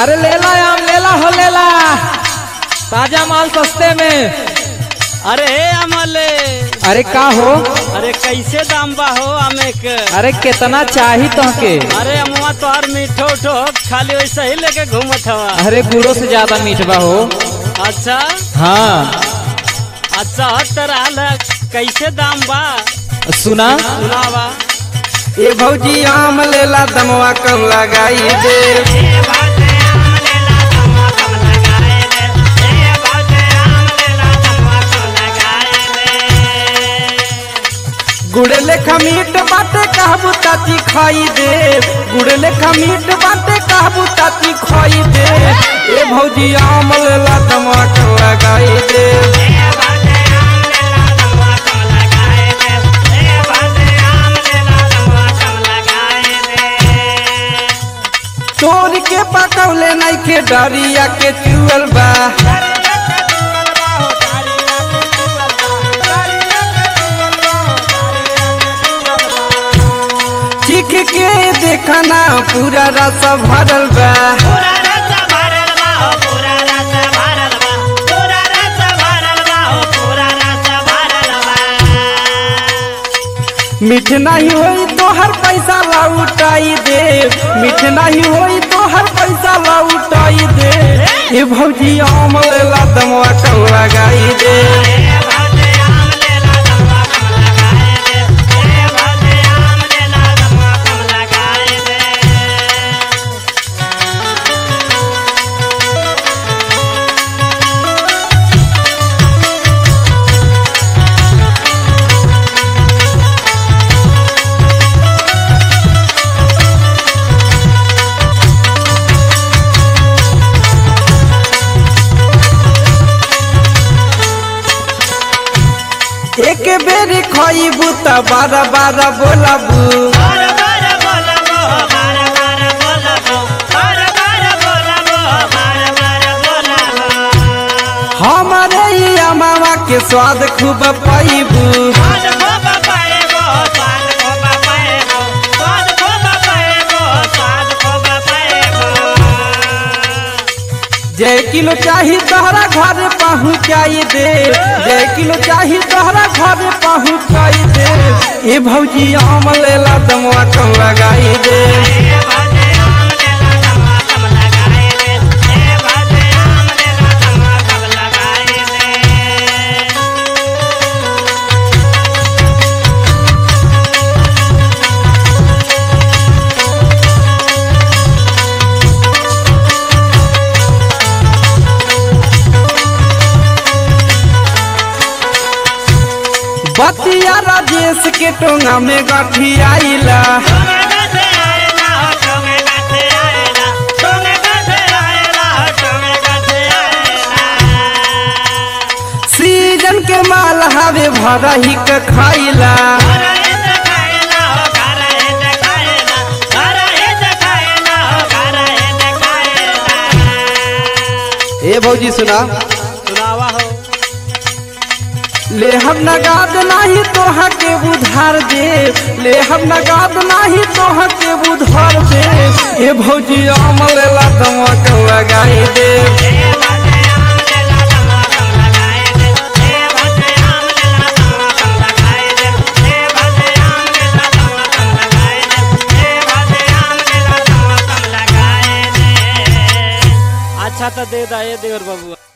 अरे लेला आम लेला हो लेला ताजा माल सस्ते में अरे हे अमले अरे का हो अरे कैसे दाम बा हो आमे के अरे कितना चाही तोहके अरे अमुआ तोहर मीठो उठो खाली वैसे ही लेके घूमत हवा अरे गुड़ो से ज्यादा मीठ बा हो अच्छा हाँ अच्छा तरह ल कैसे दाम बा सुना सुनावा ए भौजी आम लेला दमवा कम लगाई दे गुड़ लेखा मीट बाटे कहबू ताती खाई दे गुड़ लेखा मीट बाटे कहबू ताती खाई दे ए भौजी आम लेला दमवा कम लगाई दे तोड़ के पकौले नहीं के डरिया के चुअल बा चीख के देखना पूरा रस भरल बा मीठ नहीं होई तो हर पैसा लौटाई दे मीठ नहीं होई तो हर पैसा लौटाई दे ए भौजी आम लेला दमवा कम लगाई दे एक बेर खइबू त बारह बारह बोलबू हमारे ही अमावा के स्वाद खूब पैबू जय किलो चाही तोहरा घर पहुँचाई दे जय किलो चाही तोहरा घर पहुँचाई दे ए भौजी आम लेला दमवा कम लगाई दे बतिया राजेश के टोंगा में गठी आइला सीजन के माल हवे भरा ही के खाइला ए भौजी सुना सुनावा हो ले हम नगाद नाही तोहा के उधार दे ले हम नगाद नाही तोहा के उधार दे ए भौजी आम लेला दमवा के लगाई दे अच्छा तो दे दा ये देवर बाबू